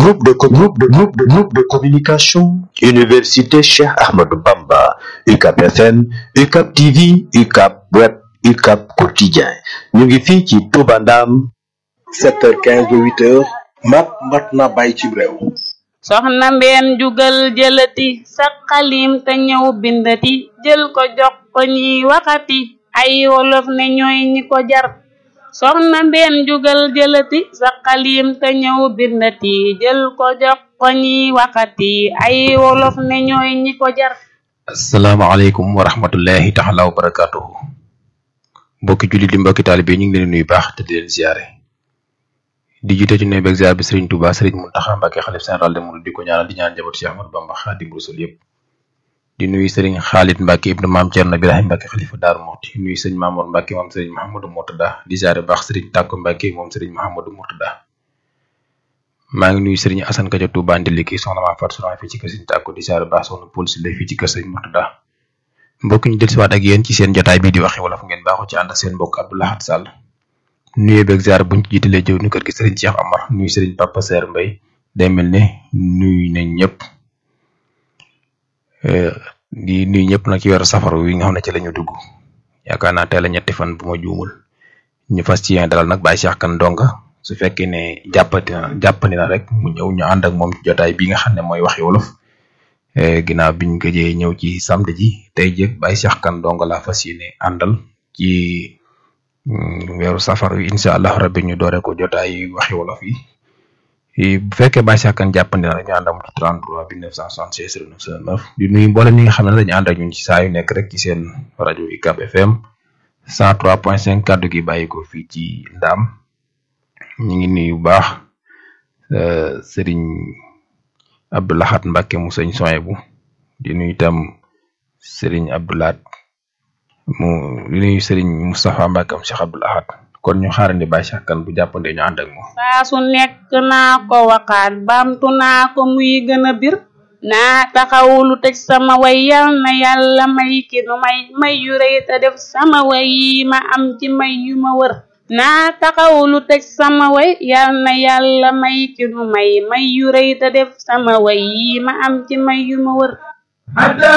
groupe de co- groupe de groupe de groupe de communication Université Cheikh Ahmadou Bamba UCAP FM UCAP TV UCAP Web UCAP Quotidien ñu ngi fii ci Touba Ndam 7h15 ba 8h mat mat na bàyyi ci réew soxna mbeen jugal jëlati sa xalim te ñëw bindati jël ko jox ko ñiy waxati ay wolof ne ñooy ñi ko jar soxna mbeen jugal jëlati sa xalim te ñëw bindati jël ko jox ko ñiy waxati ay wolof ne ñooy ñi ko jar asalaamaaleykum wa rahmatullahi taala wa barakatuhu mbokki jullit di mbokki taalibe ñu ngi leen di nuyu baax te di leen ziare di jiite ci nuyu beeg ziar bi Serigne Touba Serigne Mountakha Mbacké xalif général des mourides di ko ñaanal di ñaan njaboot Cheikh Ahmadou Bamba Xaadimu Rasuul yëpp di nuyu Serigne Khalid Mbacké ibnu maam Thierno Birahim Mbacké xalifa Daaru Muxti nuyu Serigne Mamour Mbacké moom Serigne Mouhamadou Mourtada di ziare baax Serigne Tàkko Mbacké moom Serigne Mouhamadou Mourtada maa ngi nuyu Serigne Assane Kadia Touba Ndiliki soxna maa Fatou Soxna fii ci kër Serigne Tàkko di ziare baax soxna Paul Sylla fii ci kër Serigne Mourtada mbokk ñu dellusiwaat ak yéen ci seen jotaay bii di waxe wolof ngeen baaxu ci ànd ak seen mbokk Abdou Lahad Sall nuyu beeg ziar buñ ci jiitalee jëw ni kër gi Serigne Cheikh Amar nuyu Serigne Papa Seer Mbay day mel ne nuyu nañ ñëpp di nuyu ñëpp nag ci weeru safar wi nga xam ne ci la ñu dugg yaakaar naa tey la ñetti fan bu ma juumul ñu fas ci yéen dalal nag Baye Cheikh Kane Ndonga su fekkee ne jàppati na jàppandi na rek mu ñëw ñu ànd ak moom ci jotaay bi nga xam ne mooy waxi wolof ginnaaw biñ gëjee ñëw ci samedi ji tey jëg Baye Cheikh Kane Ndonga laa fas yéene àndal ci weeru safar wi incha allah rabbi ñu doore ko jotaay waxi wolof yi bu fekkee Baye Cheikh Kane jàppandi na rek ñu ànd ak moom ci 33 bi 976 0909 di nuyu mboolem ñi nga xam ne dañu ànd ak ñun ci saa yu nekk rek ci seen rajo UCAB FM 103.5 kàddu gi bàyyi ko fii ci Ndaam ñu ngi nuyu bu baax Serigne Abdou Lahad Mbacké mu sëñ Soyebu di nuyu itam Serigne Abdou Lahad mu di nuyu Serigne Moustapha Mbacké am Cheikh Abdou Lahad kon ñu xaarandi Baye Cheikh Kane bu jàppandee ñu ànd ak moom. saa su nekk naa ko waxaat baamtu naa ko muy gën a bir naa taxawlu tëj sama way yal na yàlla may ki nu may may yu rëy te def sama way yi ma am ci may yu ma wër naa taxawlu tëj sama way yal na yàlla may ki nu may may yu rëy te def sama way yi ma am ci may yu ma wër